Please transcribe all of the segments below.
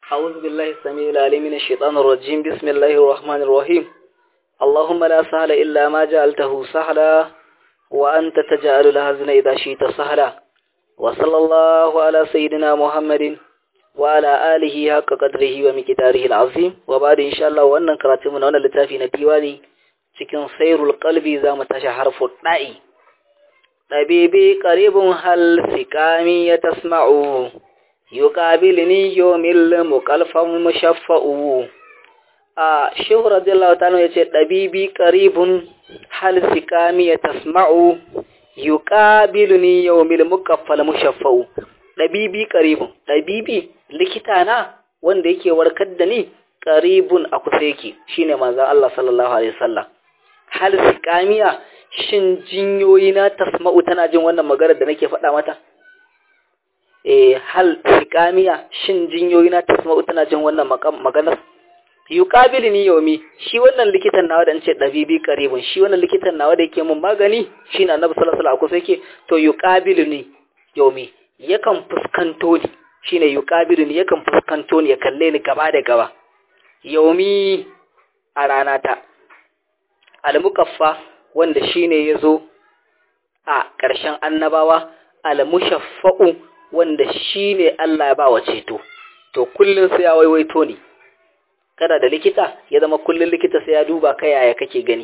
أعوذ بالله السميع العليم من الشيطان الرجيم بسم الله الرحمن الرحيم اللهم لا سهل إلا ما جعلته سهلا وأنت تجعل الهزن إذا شئت سهلا وصلى الله على سيدنا محمد وعلى آله حق قدره ومقداره العظيم وبعد إن شاء الله وأن كراتمنا وأن لتافي نبيواني cikin sairul qalbi za mu tashi harfu da'i tabibi qaribun hal sikami ya tasma'u yuqabilni yawmil muqalfam mushaffa'u a shehu radiyallahu ta'ala yace tabibi qaribun hal sikami ya tasma'u yuqabilni yawmil muqaffal mushaffa'u tabibi qaribun tabibi likita na wanda yake warkar da ni qaribun a kusa yake shine manzon Allah sallallahu alaihi wasallam hal sikamiya shin jinyoyi na tasma'u tana jin wannan maganar da nake faɗa mata eh hal sikamiya shin jinyoyi na tasma'u tana jin wannan maganar yuqabilini yawmi shi wannan likitan nawa da nace dabibi qaribun shi wannan likitan nawa da yake mun magani shine annabi sallallahu alaihi wasallam yake to yuqabilini yawmi yakan fuskanto ni shine yuqabilini yakan fuskanto ni ya kalle ni gaba da gaba yawmi a rana ta al-mukaffa wanda shine yazo a ƙarshen annabawa al-mushaffa'u wanda shine Allah ya ba wa ceto to kullun sai ya waiwaito ni kada da likita ya zama kullun likita sai ya duba kai yaya kake gani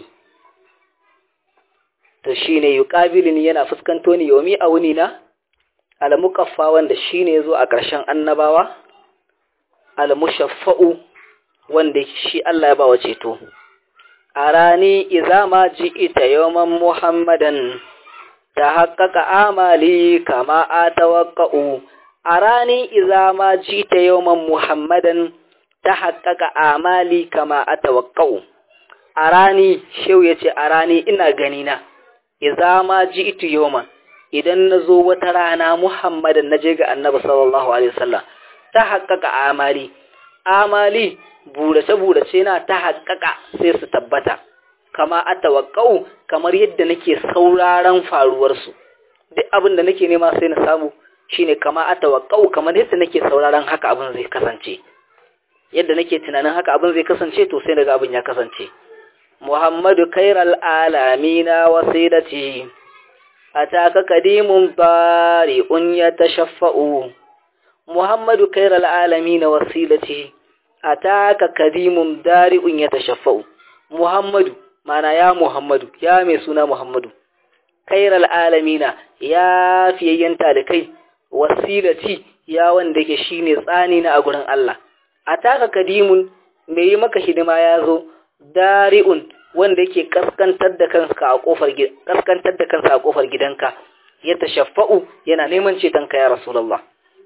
to shine yuqabilini yana fuskanto ni yomi a wuni na al-mukaffa wanda shine yazo a ƙarshen annabawa al-mushaffa'u wanda shi Allah ya ba wa ceto arani iza ma ji'ita yawman muhammadan tahaqqaqa amali kama atawaqqa'u arani iza ma ji'ita yawman muhammadan tahaqqaqa amali kama atawaqqa'u arani shehu yace arani ina gani na iza ma ji'tu yawman idan nazo wata rana muhammadan naje ga annabi sallallahu alaihi wasallam tahaqqaqa amali amali burace-burace na ta haƙaƙa sai su tabbata, kama a tawakkau kamar yadda nake sauraron faruwarsu, duk abin da nake nema sai na samu shi ne kama a tawakkau kamar yadda nake sauraron haka abin zai kasance, yadda nake tunanin haka abin zai kasance to sai daga abin ya kasance. Muhammadu kairal alamina wasilati a taka kadimun bari un ya tashaffa'u. Muhammadu kairal alamina wasilati ataka kadimun dari'un ya tashaffa'u Muhammadu mana ya Muhammadu ya mai suna Muhammadu kairal alamina ya fiyayyen talikai wasilati ya wanda yake shine tsani na a gurin Allah ataka kadimun mai yi maka hidima ya zo dari'un wanda yake kaskantar da kansa a kofar kaskantar da kansa a kofar gidanka ya tashaffa'u yana neman cetonka ya rasulullah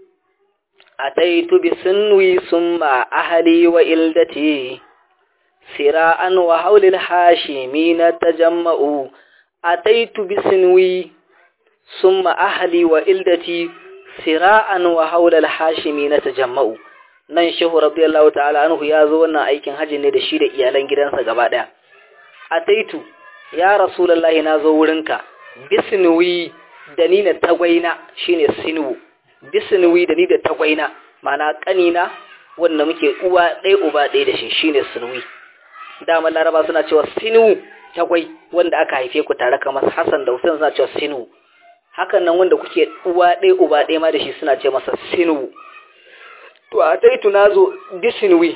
أتيت بسنوي ثم أهلي وإلدتي سراء وحول الحاشمين تجمعوا أتيت بسنوي ثم أهلي وإلدتي سراء وحول الحاشمين تجمعوا nan shehu radiyallahu ta'ala anhu ya zo wannan aikin haji ne da shi da iyalan gidansa gaba daya ataitu ya rasulullahi na zo wurinka bisnuwi da ni na tagwaina shine sinwu bisnuwi da ni da tagwaina mana kanina wanda muke uwa ɗaya uba ɗaya da shi shine sinwi dama laraba suna cewa sinu tagwai wanda aka haife ku tare kamar hassan da hussein suna cewa sinu hakan nan wanda kuke uwa ɗaya uba ɗaya ma da shi suna ce masa sinu to a taitu na zo bisinwi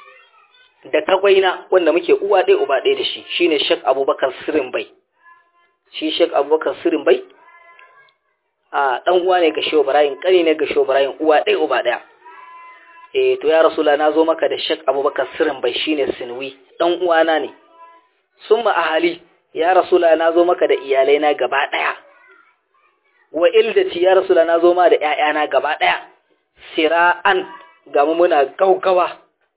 da tagwaina wanda muke uwa ɗaya uba ɗaya da shi shine shek abubakar sirin bai shi shek abubakar sirin bai a dan uwa ne ga Shehu Ibrahim kani ne ga Shehu Ibrahim uwa ɗaya uba ɗaya eh to ya rasula na zo maka da Sheikh Abubakar Sirin bai shine Sinwi dan uwana ne summa ahali ya rasula na zo maka da iyalai na gaba ɗaya wa ildati ya rasula na zo ma da ƴaƴana gaba ɗaya sira'an ga mu muna gaugawa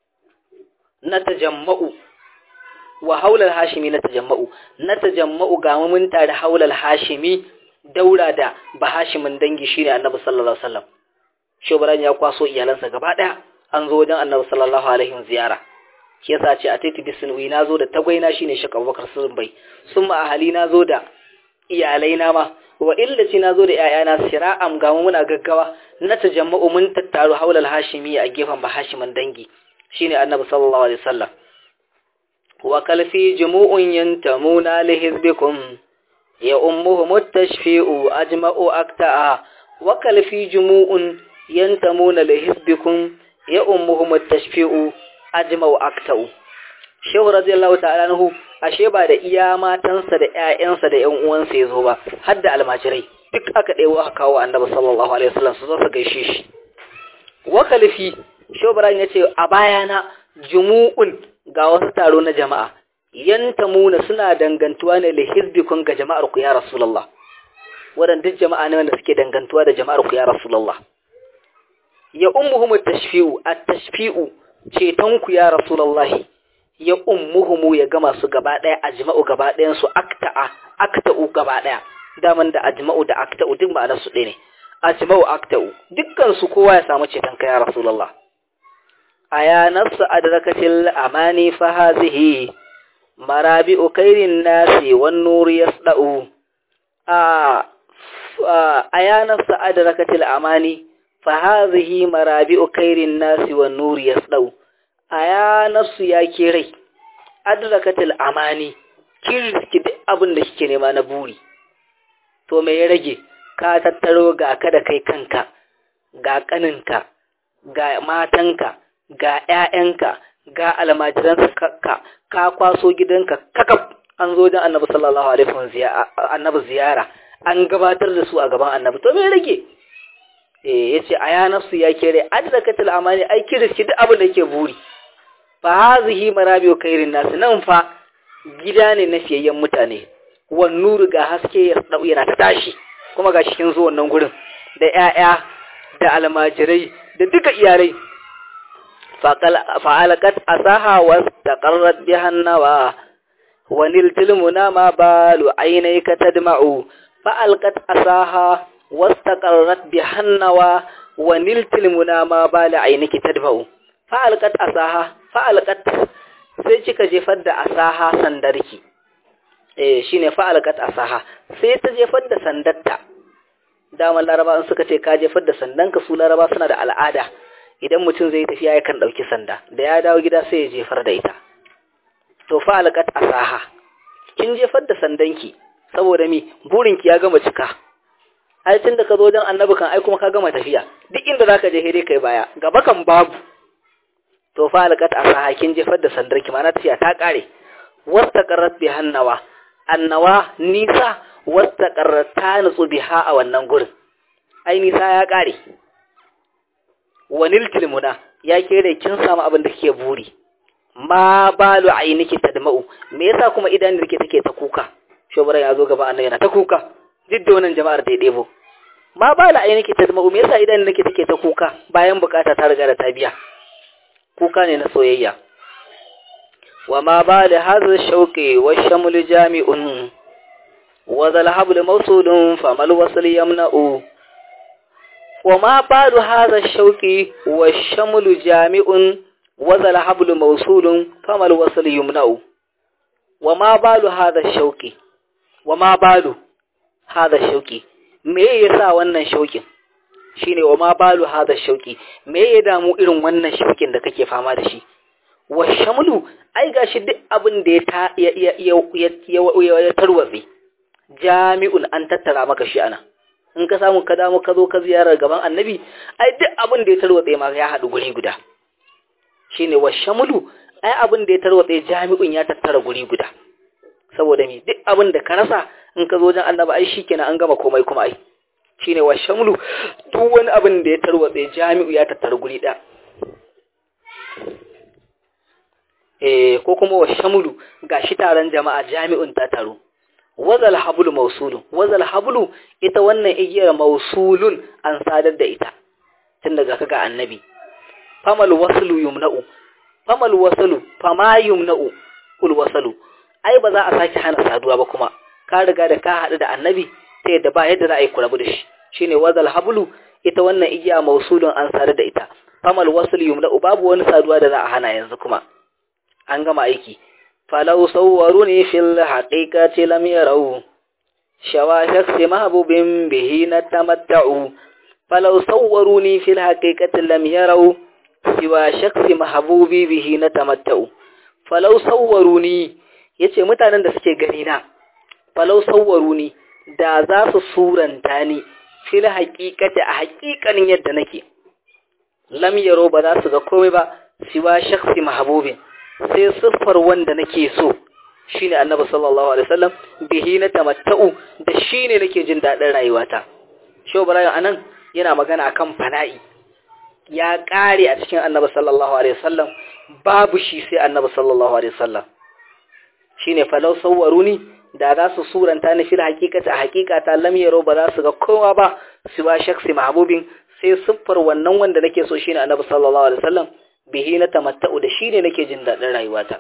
na tajamma'u wa haulal hashimi na tajamma'u na tajamma'u ga mu mun tare haulal hashimi daura da bahashimin dangi shine annabi sallallahu alaihi wasallam shobran ya kwaso iyalansa gaba daya an zo wajen annabi sallallahu alaihi ziyara shi yasa ce a taiti bisnwi nazo da tagwaina shine shek abubakar sun bai sun ma ahali nazo da iyalai na ma wa illaci na zo da ‘ya'yana sira'am ga muna gaggawa na ta jama'u mun tattaru haular hashimi a gefen ba hashiman dangi shine annabi sallallahu alaihi wasallam wa kalfi jumu'un yantamuna li hizbikum ya ummuhum at-tashfi'u ajma'u akta'a wa kalfi jumu'un yantamuna li hizbikum ya ummuhum at-tashfi'u ajma'u akta'u shehu radiyallahu ta'ala anhu ashe ba da iya matansa da ƴaƴansa da ƴan uwansa yazo ba har da almajirai duk aka ɗewo aka kawo annabi sallallahu alaihi wasallam su zo su gaishe shi wa kalfi shehu ibrahim yace a bayana jumu'un ga wasu taro na jama'a yantamuna suna dangantuwa ne li hizbikun ga jama'ar ku ya rasulullah wadan duk jama'a ne wanda suke dangantuwa da jama'ar ku ya rasulullah ya ummuhum at-tashfi'u at-tashfi'u ceton ku ya rasulullah ya ummuhumu ya gama su gaba daya ajma'u gaba dayan su akta'a akta'u gaba daya daman da ajma'u da akta'u duk ma'anar su ɗaya ne ajma'u akta'u dukkan su kowa ya samu ceton ka ya rasulullah aya nafsu adrakatil amani fa hazihi marabi'u khairin nasi wan nur yasda'u a aya nafsu adrakatil amani fa hazihi marabi'u khairin nasi wan nur yasda'u aya nafsu ya ke rai adrakatil amani kin riski duk abin da kike nema na buri to me ya rage ka tattaro ga ka da kai kanka ga kaninka ga matanka ga ƴaƴanka ga almajiranka ka ka kwaso gidanka kakaf an zo dan annabi sallallahu alaihi wasallam annabi ziyara an gabatar da su a gaban annabi to me ya rage eh yace aya nafsu ya ke rai adrakatil amani ai kin riski duk abin da yake buri fa hazihi marabiu khairin nas nan fa gida ne na fiyayyen mutane wan nuru ga haske ya dau yana ta tashi kuma ga cikin zuwan nan gurin da ƴaƴa da almajirai da duka iyalai fa alaqat asaha wa taqarrat bihannawa wa niltil munama balu aynayka tadma'u fa alqat asaha wa taqarrat bihannawa wa niltil munama balu aynayka tadma'u fa alqat asaha fa'alƙat sai kika jefar da asaha sandarki eh shine fa'alƙat asaha sai ta jefar da sandarta daman laraba in suka ce ka jefar da sandanka su laraba suna da al'ada idan mutum zai tafiya yakan ɗauki sanda da ya dawo gida sai ya jefar da ita to fa'alƙat asaha kin jefar da sandanki saboda mi burinki ya gama cika ai tun da ka zo don annabi kan ai kuma ka gama tafiya duk inda zaka je dai kai baya gaba kan babu to fa alqat asaha kin jefar da sandar ki mana tafiya ta kare wastaqarrat bi hannawa annawa nisa wastaqarrat ta nutsu biha a wannan gurin ai nisa ya kare wanil tilmuna ya kere kin samu abin da kike buri ma balu ainiki tadma'u me yasa kuma idan da take ta kuka shobara ya zo gaba annabi yana ta kuka duk da wannan jama'ar da ya debo ma balu ainiki tadma'u me yasa idan nake take ta kuka bayan bukata ta riga da ta biya kuka ne na soyayya wa ma ba da hazar shauƙi wa shamul jami'un wa zalhabul mausulun famal wasul yamna'u wa ma ba da hazar shauƙi wa shamul jami'un wa zalhabul mausulun famal wasul yamna'u wa ma ba da hazar shauƙi wa ma ba da hazar shauƙi me yasa wannan shauƙin shine wa ma balu hada shauki me ya damu irin wannan shaukin da kake fama da shi wa shamlu ai gashi duk abin da ya ta ya ya ya tarwatse jami'un an tattara maka shi ana in ka samu ka damu ka zo ka ziyarar gaban annabi ai duk abin da ya tarwatse ma ya haɗu guri guda shine wa shamlu ai abin da ya tarwatse jami'un ya tattara guri guda saboda me duk abin da ka rasa in ka zo wajen annabi ai shikenan an gama komai kuma ai shine wa shamlu duk wani abin da ya tarwatse jami'u ya tattara guri ɗaya eh ko kuma wa shamlu gashi taron jama'a jami'un ta taro wazal hablu mausulun wazal hablu ita wannan igiyar mausulun an sadar da ita tun daga kaga annabi famal waslu yumna'u famal waslu fama yumna'u kul wasalu ai ba za a sake hana saduwa ba kuma ka riga da ka haɗu da annabi ta yadda ba yadda za a yi kurabu da shi shine wazal hablu ita wannan igiya mausulun an sadar da ita famal wasul yumna'u babu wani saduwa da za a hana yanzu kuma an gama aiki falau sawwaruni fil haqiqati lam yarau shawa shakhsi mahbubin bihi natamatta'u falau sawwaruni fil haqiqati lam yarau siwa shakhsi mahbubi bihi natamatta'u falau sawwaruni yace mutanen da suke gani na falau sawwaruni da za su suranta ni fil haqiqati a haqiqanin yadda nake lam yaro ba za su ga komai ba siwa shakhsi mahbubin sai siffar wanda nake so shine annabi sallallahu alaihi wasallam bihi na tamatta'u da shine nake jin dadin rayuwata sho barayin anan yana magana akan fana'i ya kare a cikin annabi sallallahu alaihi wasallam babu shi sai annabi sallallahu alaihi wasallam shine falau sawwaruni da za su suranta ni fil haqiqati a haqiqata lam yaro ba za su ga kowa ba siwa shakhsi mahbubin sai siffar wannan wanda nake so shine annabi sallallahu alaihi wasallam bihi na tamatta'u da shine nake jin dadin rayuwata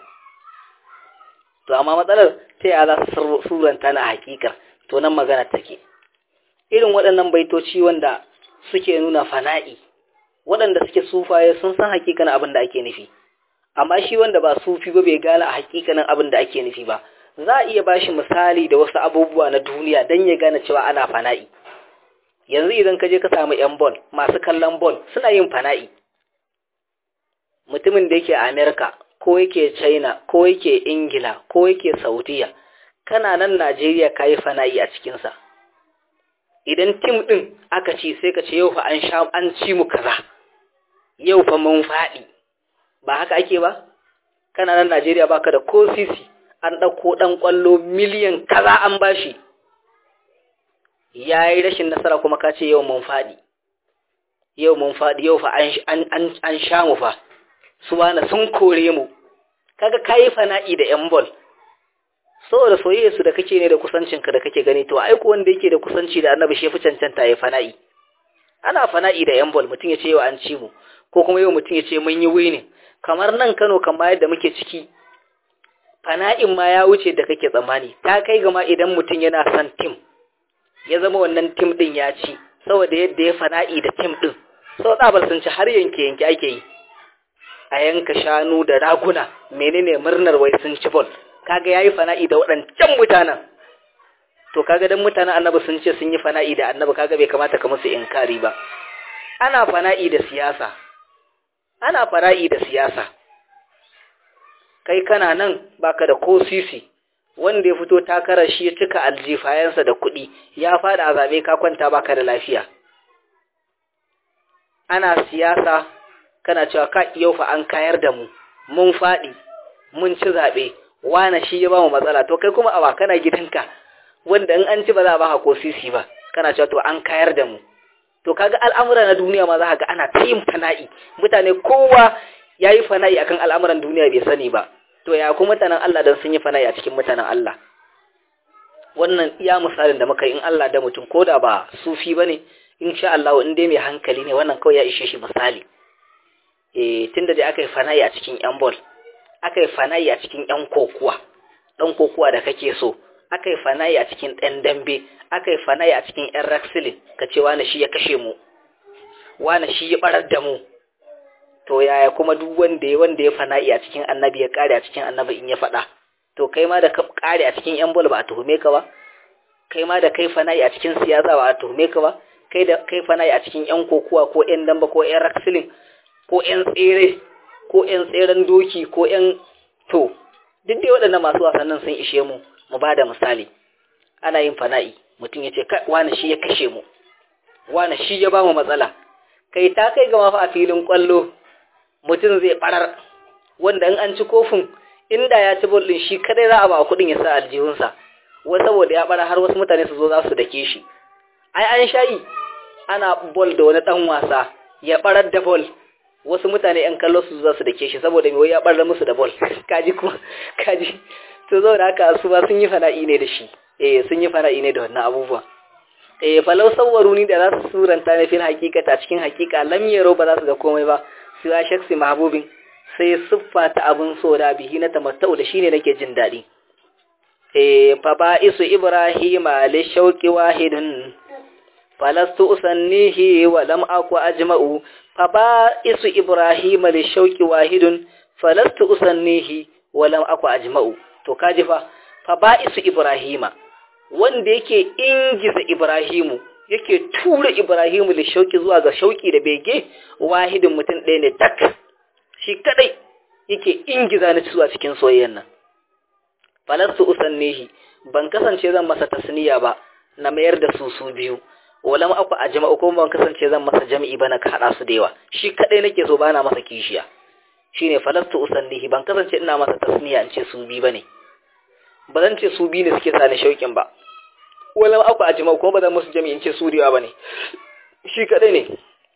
to amma matsalar ta yaya za su suranta na hakika to nan magana take irin waɗannan baitoci wanda suke nuna fana'i waɗanda suke sufaye sun san hakikanin abin da ake nufi amma shi wanda ba sufi ba bai gane a hakikanin abin da ake nufi ba za a iya bashi misali da wasu abubuwa na duniya don ya gane cewa ana fana'i yanzu idan ka je ka samu yan bol masu kallon bol suna yin fana'i mutumin da yake a amerika ko yake china ko yake ingila ko yake saudiya kana nan najeriya ka yi fana'i a cikinsa idan tim ɗin aka ci sai ka ce yau fa an sha an ci mu kaza yau fa mun faɗi ba haka ake ba kana nan najeriya baka da ko sisi an ɗauko ɗan ƙwallo miliyan kaza an bashi ya yi rashin nasara kuma ka ce yau mun faɗi yau mun faɗi yau fa an sha mu fa su wani sun kore mu kaga kayi fana'i da yan bol saboda soyayya su da kake ne da kusancinka da kake gani to ai wanda yake da kusanci da annabi shi fi cancanta ya fana'i ana fana'i da yan bol mutum ya ce yau an ci mu ko kuma yau mutum ya ce mun yi winning kamar nan Kano kamar yadda muke ciki fana'in ma ya wuce da kake tsammani ta kai gama idan mutum yana son tim ya zama wannan tim din ya ci saboda yadda ya fana'i da tim din sau tsabar sun ci har yanke yanke ake yi a yanka shanu da raguna menene murnar wai sun ci bol kaga yayi fana'i da waɗancan mutanen to kaga dan mutanen annabi sun ce sun yi fana'i da annabi kaga bai kamata ka musu inkari ba ana fana'i da siyasa ana fana'i da siyasa kai kana nan baka da ko sisi wanda ya fito takarar shi ya cika aljifayensa da kuɗi ya fada a zabe ka kwanta baka da lafiya ana siyasa kana cewa ka yau fa an kayar da mu mun faɗi mun ci zaɓe wane shi ya ba mu matsala to kai kuma awa kana gidanka wanda in an ci ba za a ba ko sisi ba kana cewa to an kayar da mu to kaga al'amura na duniya ma za ka ga ana ta yin fana'i mutane kowa ya yi fana'i akan al'amuran duniya bai sani ba to ya kuma mutanen Allah dan sun yi fana'i a cikin mutanen Allah wannan iya misalin da muka yi in Allah da mutum ko da ba sufi ba ne insha Allah in dai mai hankali ne wannan kawai ya ishe shi misali eh tunda dai aka yi fana'i a cikin yan ball aka yi fana'i a cikin yan kokuwa dan kokuwa da kake so aka yi fana'i a cikin ɗan dambe aka yi fana'i a cikin yan wrestling ka ce wani shi ya kashe mu wani shi ya barar da mu to yaya kuma duk wanda ya wanda ya fana'i a cikin annabi ya kare a cikin annabi in ya faɗa to kai ma da ka kare a cikin yan bol ba a tuhume ka ba kai ma da kai fana'i a cikin siyasa ba a tuhume ka ba kai da kai fana'i a cikin yan kokuwa ko yan damba ko yan wrestling ko yan tsere ko yan tseren doki ko yan to duk dai waɗannan masu wasannin sun ishe mu mu ba da misali ana yin fana'i mutum ya ce wani shi ya kashe mu wani shi ya ba mu matsala kai ta kai gama fa a filin kwallo mutum zai barar wanda in an ci kofin inda ya ci bol din shi kadai za a ba kudin ya sa aljihunsa wai saboda ya bara har wasu mutane su zo za su dake shi ai an shayi ana bol da wani dan wasa ya barar da bol wasu mutane yan kallo su za su dake shi saboda me ya barar musu da bol kaji kuma kaji to zo da haka su ba sun yi fana'i ne da shi eh sun yi fana'i ne da wannan abubuwa eh falau sawwaruni da za su suranta ne fil hakikata cikin hakika lam yaro ba za su ga komai ba siwa shaksi mahbubin sai siffa ta abin so da bihi na tamattau da shine nake jin daɗi eh fa ba isu ibrahima li shauqi wahidun falastu usannihi wa lam aku ajma'u fa ba isu ibrahima li shauqi wahidun falastu usannihi wa lam aku ajma'u to kaji fa fa ba isu ibrahima wanda yake ingiza Ibrahimu yake tura Ibrahimu da shauki zuwa ga shauki da bege wahidin mutum ɗaya ne tak shi kadai yake ingiza ni zuwa cikin soyayyan nan falastu usannihi ban kasance zan masa tasniya ba na mayar da su su biyu wala ma aku a jama'u ko ban kasance zan masa jami'i ba na ka hada su da yawa shi kadai nake so bana masa kishiya shine falastu usannihi ban kasance ina masa tasniya in ce su bi bane ba zan ce su bi ne suke sani shauƙin ba wala ma aku a jama'u ko ba zan musu jami'i in ce su da yawa bane shi kadai ne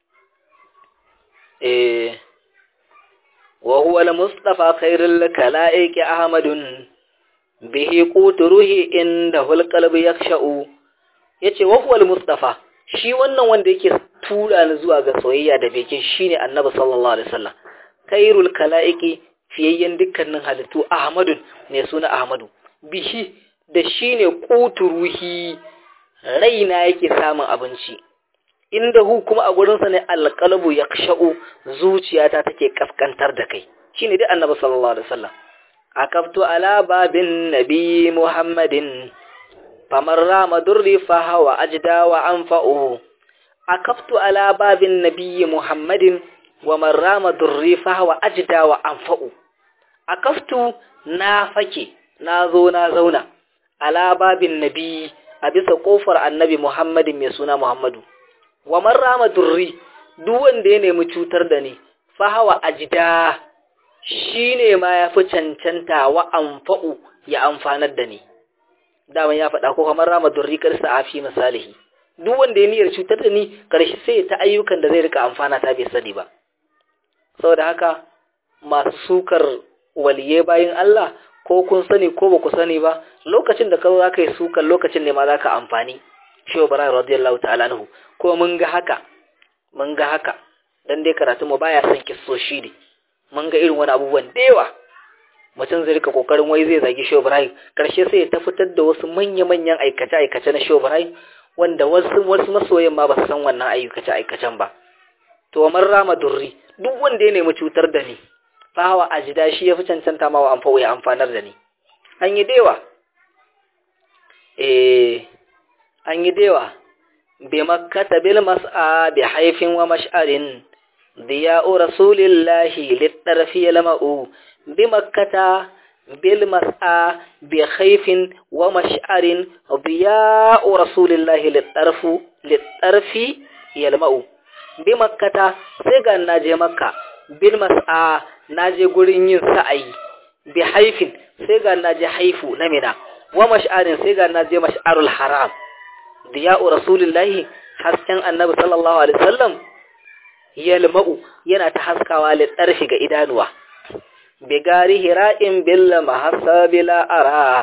eh wa huwa al-mustafa khairul kalaiki ahmadun bihi quturuhi inda hul qalbi yaksha'u yace wa huwa al-mustafa shi wannan wanda yake tura ni zuwa ga soyayya da beke shine annabi sallallahu alaihi wasallam khairul kalaiki fiyayyen dukkanin halittu ahmadun ne suna ahmadu bihi da shine quturuhi raina yake samun abinci inda hu kuma a gurinsa ne alqalbu yaksha'u zuciyata take kaskantar da kai shine dai annabi sallallahu alaihi wasallam akaftu ala babin nabi muhammadin famar rama durri fa hawa ajda wa anfa'u akaftu ala babin nabi muhammadin wa man rama durri fa hawa ajda wa anfa'u akaftu na fake na zo na zauna ala babin nabi a bisa kofar annabi muhammadin mai suna muhammadu wa man rama durri duk wanda ya nemi cutar da ni fa hawa ajda shine ma yafi cancanta wa anfa'u ya amfanar da ni daman ya faɗa ko kamar rama durri karsa afi misalihi duk wanda ya niyyar cutar da ni karshe sai ta ayyukan da zai rika amfana ta bai sani ba saboda haka masu sukar waliye bayin Allah ko kun sani ko ba ku sani ba lokacin da ka zo zaka yi sukar lokacin ne ma zaka amfani shi Ibrahim radiyallahu ta'ala anhu ko mun ga haka mun ga haka dan dai karatu mu baya son kissoshi ne mun ga irin wani abubuwan da yawa mutum zai rika kokarin wai zai zagi Shehu Ibrahim karshe sai ya ta fitar da wasu manya-manyan aikace-aikace na Shehu Ibrahim wanda wasu wasu masoyan ma ba su san wannan aikace-aikacen ba to man rama durri duk wanda ya nemi cutar da ni fawa ajida shi ya fi cancanta ma wa amfa ya amfanar da ni an yi dewa eh an yi dewa bi makkata bil mas'a bi haifin wa mash'arin diya'u rasulillahi litarfi lama'u بمكة بالمسعى بخيف ومشعر ضياء رسول الله للطرف للطرف يلمع بمكة سيغا ناجي مكة بالمسعى ناجي غورين yin sa'ayi بحيف سيغا ناجي حيفو نمنا ومشعر سيغا ناجي مشعر الحرام ضياء رسول الله hasken annabi sallallahu alaihi wasallam yalma'u yana ta haskawa litarfi ga idanuwa بغار هراء بالمحسب لا أرى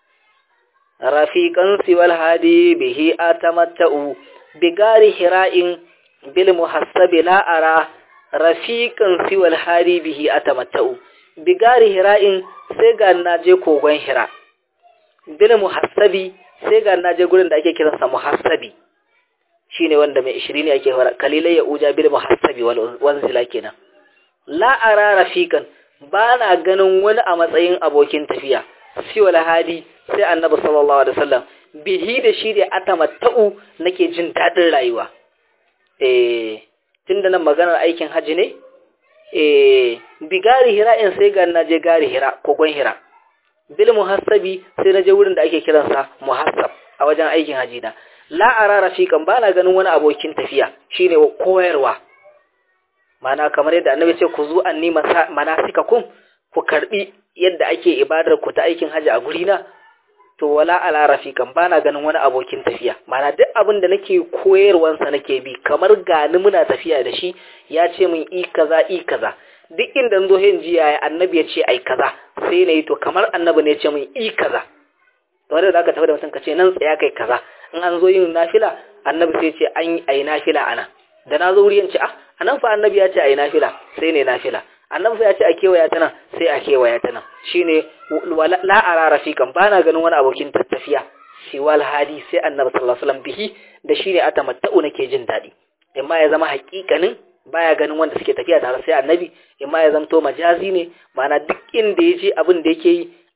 رفيقا سوى الهادي به أتمتع بغار هراء بالمحسب لا أرى رفيقا سوى الهادي به أتمتع بغار هراء سيغا ناجي كوغن هراء بالمحسب سيغا ناجي gurin da ake kiransa muhassabi shine wanda mai 20 ne ake fara kalilai ya uja bil muhassabi wal wanzila kenan la ara rafiqan ba na ganin wani a matsayin abokin tafiya siwal hadi sai annabi sallallahu alaihi wasallam bihi da shi da atamatta'u nake jin dadin rayuwa eh tunda nan maganar aikin haji ne eh bigari hira in sai ga naje gari hira kogon hira bil muhassabi sai naje wurin da ake kiransa muhassab a wajen aikin haji na la ara rafiqan ba na ganin wani abokin tafiya shine koyarwa mana kamar yadda annabi ce ku zu anni manasikakum ku karbi yadda ake ibadar ku ta aikin haji a guri na to wala ala rafiqan bana ganin wani abokin tafiya mana duk abin da nake koyarwan sa nake bi kamar gani muna tafiya da shi ya ce min i kaza i kaza duk inda zo hin ji yaya annabi ya ce ai kaza sai na yi to kamar annabi ne ya ce min i kaza to wanda zaka tafi da mutum ka ce nan tsaya kai kaza in an zo yin nafila annabi sai ya ce an yi ai nafila ana da na zo wuri ce ah anan fa annabi ya ce ayi nafila sai ne nafila annabi fa ya ce a kewaya ta nan sai a kewaya ta nan shine la ara rafiqan bana ganin wani abokin tattafiya siwal hadi sai annabi sallallahu alaihi wasallam bihi da shine atamatta'u nake jin dadi imma ya zama haƙiƙanin baya ganin wanda suke tafiya tare sai annabi imma ya zamto majazi ne mana duk inda yaje abin da yake yi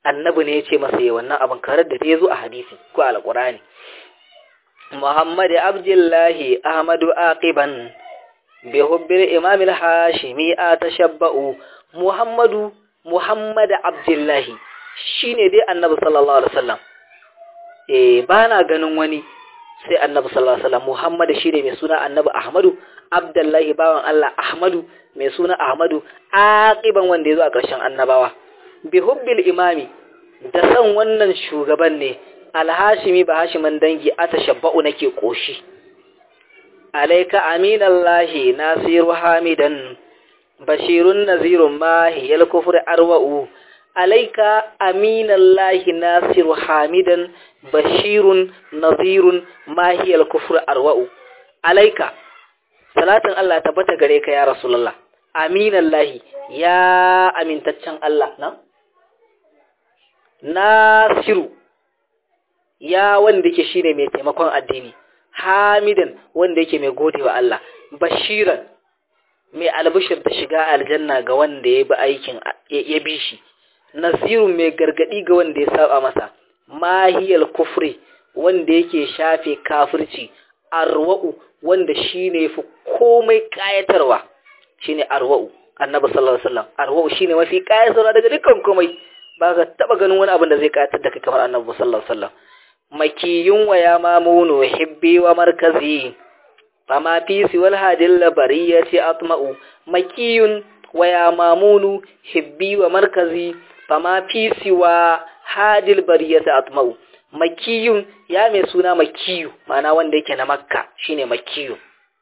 annabi ne ya ce masa yi wannan abin karar da ya zo a hadisi ko alƙurani muhammad abdullahi ahmadu aqiban bi hubbil imam al-hashimi atashabba'u muhammadu muhammad abdullahi shine dai annabi sallallahu alaihi wasallam eh bana ganin wani sai annabi sallallahu alaihi wasallam muhammad shine mai suna annabi ahmadu abdullahi bawan Allah ahmadu mai suna ahmadu aqiban wanda ya zo a ƙarshen annabawa bi hubbil imami da san wannan shugaban ne alhashimi ba hashiman dangi atashabba'u nake koshi alayka aminallahi nasiru hamidan bashirun nazirun mahi yal kufri arwa'u alayka aminallahi nasiru hamidan bashirun nazirun mahi yal kufri arwa'u alayka salatin Allah tabbata gare ka ya rasulullah aminallahi ya amintaccen Allah na Nasiru ya wanda yake shine mai taimakon addini Hamidan wanda yake mai godewa Allah Bashiran mai albishir da shiga aljanna ga wanda ya bi aikin ya bi shi Nasirun mai gargadi ga wanda ya saba masa Mahiyal kufri wanda yake shafe kafirci Arwa'u wanda shine yafi komai kayatarwa shine Arwa'u Annabi sallallahu alaihi wasallam Arwa'u shine mafi kayatarwa daga dukkan komai ba ka taba ganin wani abin da zai kayatar da kai kamar annabi sallallahu alaihi wasallam makiyun wa ya mamunu hibbi wa markazi fama fi siwal hadil labariyati atma'u makiyun wa ya mamunu hibbi wa markazi fama fi siwa hadil bariyati atma'u makiyun ya mai suna makiyu ma'ana wanda yake na makka shine makiyu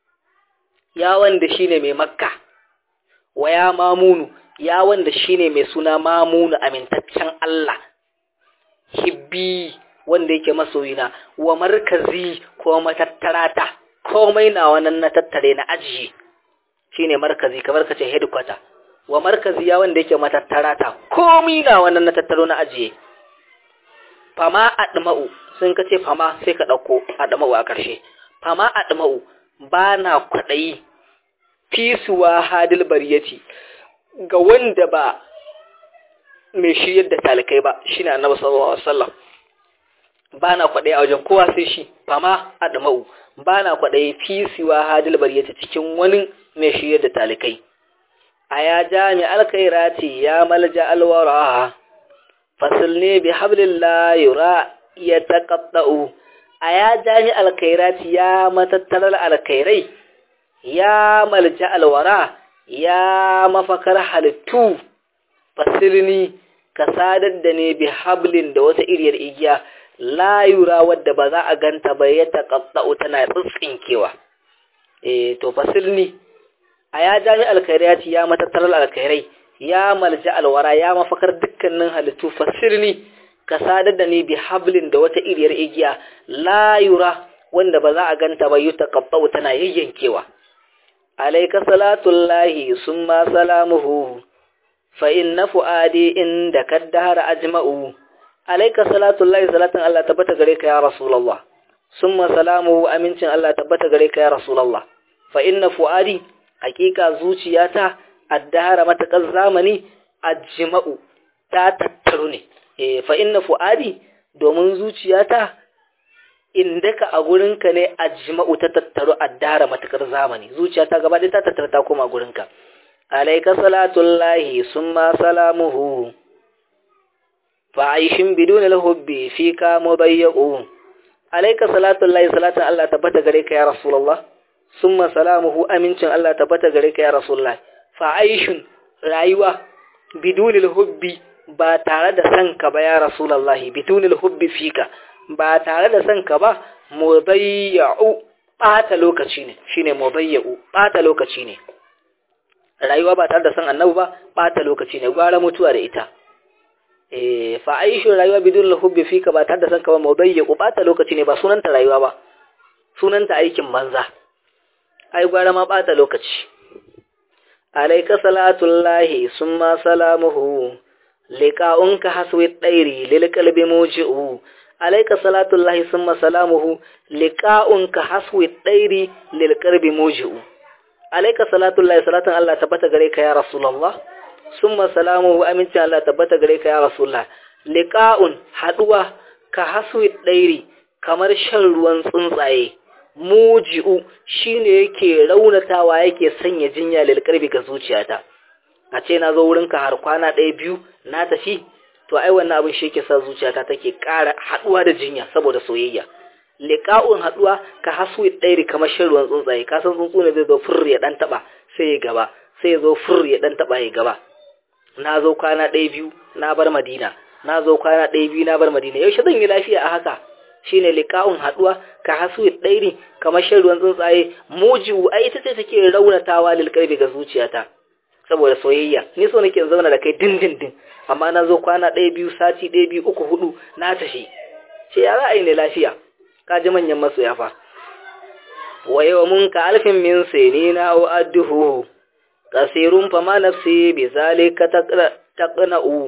ya wanda shine mai makka wa ya mamunu ya wanda shine mai suna mamunu amintaccen Allah hibbi wanda yake masoyina wa markazi ko matattarata komai na wannan na tattare na ajiye shine markazi kamar kace headquarter wa markazi ya wanda yake matattarata komai na wannan na tattaro na ajiye fama adma'u sun kace fama sai ka dauko adma'u a karshe fama adma'u bana kwadayi fisuwa hadil bariyati ga wanda ba mai shiryar da talikai ba shine annabi sallallahu alaihi wasallam bana kwaɗayi a wajen kowa sai shi fama adma'u bana kwaɗayi fi siwa hadil bariyati cikin wani mai shiryar da talikai aya jami alkhairati ya malja alwara fasilni bi hablillah yura yataqatta'u aya jami alkhairati ya matattarar alkhairai ya malja alwara ya mafakar halittu fasilni ka sadar da ne bi hablin da wata iriyar igiya layura wadda ba za a ganta ba ya taƙaɗa'u tana tsintsinkewa eh to fasilni a ya jami alkhairati ya matattarar alkhairai ya malja alwara ya mafakar dukkanin halittu fasilni ka sadar da ne bi hablin da wata iriyar igiya layura wanda ba za a ganta ba ya taƙaɗa'u tana yayyankewa alaika salatullahi summa salamuhu fa inna fuadi inda kaddahara ajma'u alaika salatullahi salatan Allah tabbata gare ka ya rasulullah summa salamuhu amincin Allah tabbata gare ka ya rasulullah fa inna fuadi hakika zuciyata addahara matakar zamani ajma'u ta tattaru ne eh fa inna fuadi domin zuciyata indaka a gurinka ne ajma'u ta tattaru addahara matakar zamani zuciyata gaba ɗaya ta tattara ta koma gurinka alaika salatullahi summa salamuhu fa'aishin bidun al-hubbi fika mudayyau alayka salatu llahi salatan Allah tabbata gare ka ya rasulullah summa salamuhu amincin Allah tabbata gare ka ya rasulullah fa'aishin rayuwa bidun al-hubbi ba tare da san ka ba ya rasulullah bidun al-hubbi fika ba tare da san ka ba mudayyau bata lokaci ne shine mudayyau bata lokaci ne rayuwa ba tare da san annabi ba bata lokaci ne gwara mutuwa da ita fa aishu rayuwa bidun hubbi fika ba tare da san kawai mawdayya ku bata lokaci ne ba sunanta rayuwa ba sunanta aikin banza ai gwara ma bata lokaci alayka salatullahi summa salamuhu liqa'unka haswi dairi lil qalbi muji'u alayka salatullahi summa salamuhu liqa'unka haswi dairi lil qalbi muji'u alayka salatullahi salatan Allah tabbata gare ka ya rasulullah summa salamu aminci Allah tabbata gare ka ya rasulullah liqa'un haduwa ka haswi dairi kamar shan ruwan tsuntsaye muji'u shine yake raunatawa yake sanya jinya lil qalbi ga zuciyata a ce na zo wurinka har kwana ɗaya biyu na tafi to ai wannan abin shi yake sa zuciyata take ƙara haɗuwa da jinya saboda soyayya liqa'un haɗuwa ka hasu ɗairi kamar shan ruwan tsuntsaye ka san tsuntsu ne zai zo fur ya dan taba sai ya gaba sai ya zo fur ya dan taba ya gaba na zo kwana ɗaya biyu na bar madina na zo kwana ɗaya biyu na bar madina yaushe zan yi lafiya a haka shine liqa'un haɗuwa ka hasu ɗairi kamar shan ruwan tsuntsaye mujiu ai ita ce take raunatawa lil qalbi ga zuciyata saboda soyayya ni so nake zauna da kai dindindin amma na zo kwana ɗaya biyu sati ɗaya biyu uku hudu na tafi ce ya za a yi ne lafiya ka ji manyan masoya fa wa yau mun ka alfin min sini na wa adduhu kasirun fa ma nafsi bi zalika taqna'u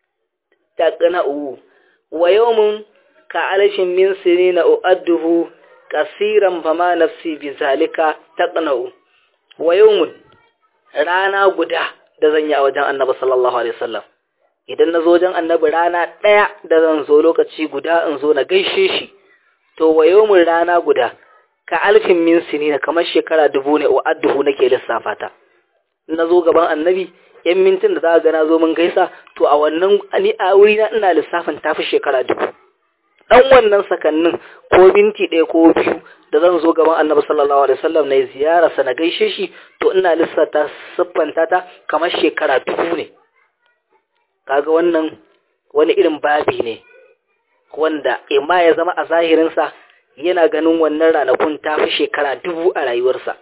taqna'u wa yau mun ka alfin min sini na wa adduhu kasiran fa ma nafsi bi zalika taqna'u wa yawmun rana guda da zan yi a wajen annabi sallallahu alaihi wasallam idan na zo wajen annabi rana ɗaya da zan zo lokaci guda in zo na gaishe shi to wa yawmin rana guda ka alfin min sinina kamar shekara dubu ne wa adduhu nake lissafa ta na zo gaban annabi yan mintin da za ga na zo mun gaisa to a wannan ni a wuri na ina lissafin tafi shekara dubu dan wannan sakannin ko minti ɗaya ko biyu da zan zo gaban annabi sallallahu alaihi wasallam na ziyara sa na gaishe shi to ina lissata siffanta ta kamar shekara dubu ne kaga wannan wani irin babi ne wanda imma ya zama a zahirinsa yana ganin wannan ranakun ta fi shekara dubu a rayuwarsa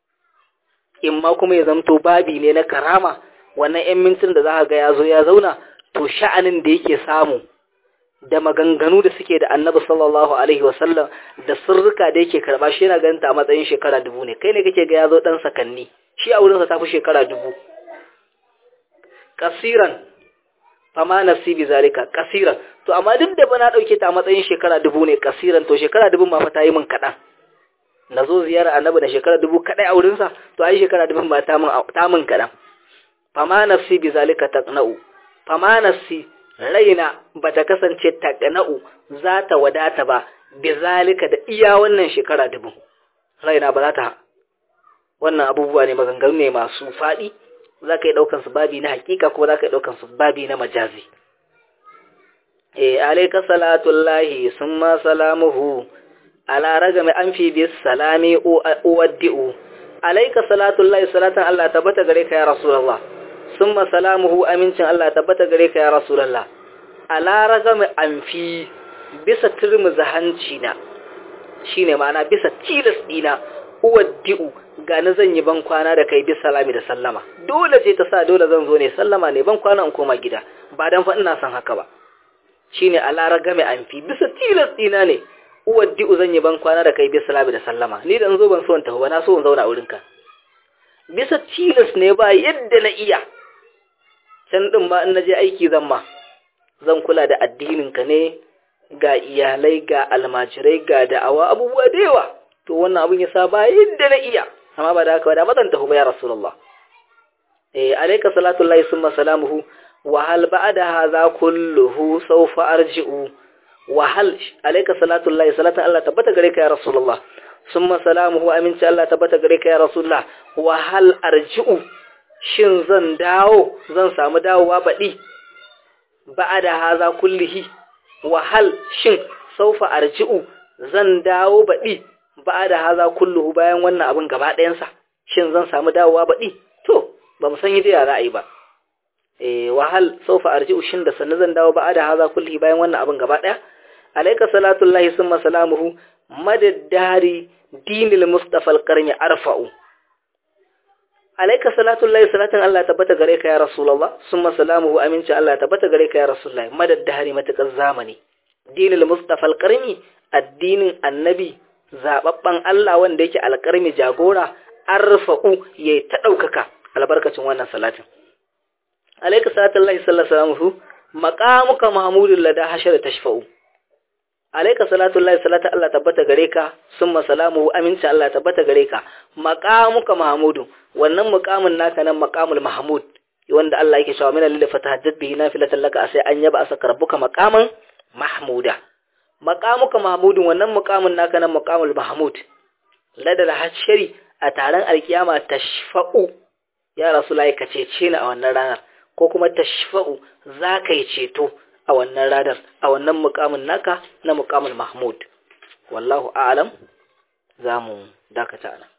imma kuma ya zamto babi ne na karama wannan 'yan mintin da za ga ya zo ya zauna to sha'anin da yake samu da maganganu da suke da annabi sallallahu alaihi wasallam da sirrika da yake karba shi yana ganin ta a matsayin shekara dubu ne kai ne kake ga ya zo dan sakanni shi a wurinsa ta fi shekara dubu kasiran fama nafsi bi zalika kasiran to amma duk da ba na dauke ta a matsayin shekara dubu ne kasiran to shekara dubu ma fa ta yi min kadan nazo ziyara annabi da shekara dubu kadai a wurin sa to ai shekara dubu ba ta min ta min kadan fama nafsi bi zalika taqna'u fama nafsi raina bata kasance taqna'u za ta wadata ba bi zalika da iya wannan shekara dubu raina ba za ta wannan abubuwa ne maganganu ne masu faɗi za ka yi ɗaukan su babi na hakika ko za ka yi ɗaukan su babi na majazi. E, alaika salatullahi sun ma salamuhu, ala ragami an fi bi salami uwaddi'u. Alaika salatullahi salatan Allah tabbata gare ka ya Rasulallah, sun ma salamuhu amincin Allah tabbata gare ka ya Rasulallah. Ala ragami an fi bisa turmuza hanci na, shi ne ma'ana bisa tilas ɗina, uwaddi'u gani zan yi ban kwana da kai bi salami da sallama dole ce ta sa dole zan zo ne sallama ne ban kwana in koma gida ba dan fa ina son haka ba shine alara game an fi bisa tilas dina ne uwaddi zan yi ban kwana da kai bi salami da sallama ni da zo ban so in tafi ba na so in zauna a wurinka bisa tilas ne ba yadda na iya can din ma in naje aiki zan ma zan kula da addinin ka ne ga iyalai ga almajirai ga da'awa abubuwa da yawa to wannan abin ya sa ba yadda na iya amma ba da haka ba da mazan tafi ba ya rasulullah eh alayka salatu llahi summa salamuhu wa hal ba'da hadha kulluhu sawfa arji'u wa hal alayka salatu llahi salatan Allah tabbata gare ka ya rasulullah summa salamuhu aminci Allah tabbata gare ka ya rasulullah wa hal arji'u shin zan dawo zan samu dawowa baɗi ba'da hadha kullihi wa hal shin sawfa arji'u zan dawo baɗi ba da haza kulluhu bayan wannan abin gaba ɗayansa shin zan samu dawowa baɗi to ba mu san yi da za a yi ba eh wahal saufa arji'u shin da sannan zan dawo ba da haza kulluhu bayan wannan abin gaba ɗaya alayka salatu llahi summa salamuhu madaddari dinil mustafa alqarni arfa'u alayka salatu llahi salatan Allah tabbata gare ka ya rasulullah summa salamuhu aminci Allah tabbata gare ka ya rasulullah madaddari matakar zamani dinil mustafa alqarni addinin annabi zababban Allah wanda yake alƙarmi jagora arfa'u yayi ta daukaka albarkacin wannan salatin alayka salatullahi sallallahu alaihi wasallam maqamuka mahmudul lada hashara tashfa'u alayka salatullahi salatu Allah tabbata gare ka summa salamu aminci Allah tabbata gare ka maqamuka mahmudu wannan muqamin naka nan maqamul mahmud wanda Allah yake cewa min lillahi fatahajjat bihi nafilatan laka sai an yaba asa rabbuka maqaman mahmuda maqamuka mahmudun wannan muqamin naka nan maqamul mahmud ladal hashari a taron alkiyama tashfa'u ya rasulullahi ka cece ni a wannan ranar ko kuma tashfa'u za ka yi ceto a wannan ranar a wannan muqamin naka na muqamul mahmud wallahu a'lam za mu dakata nan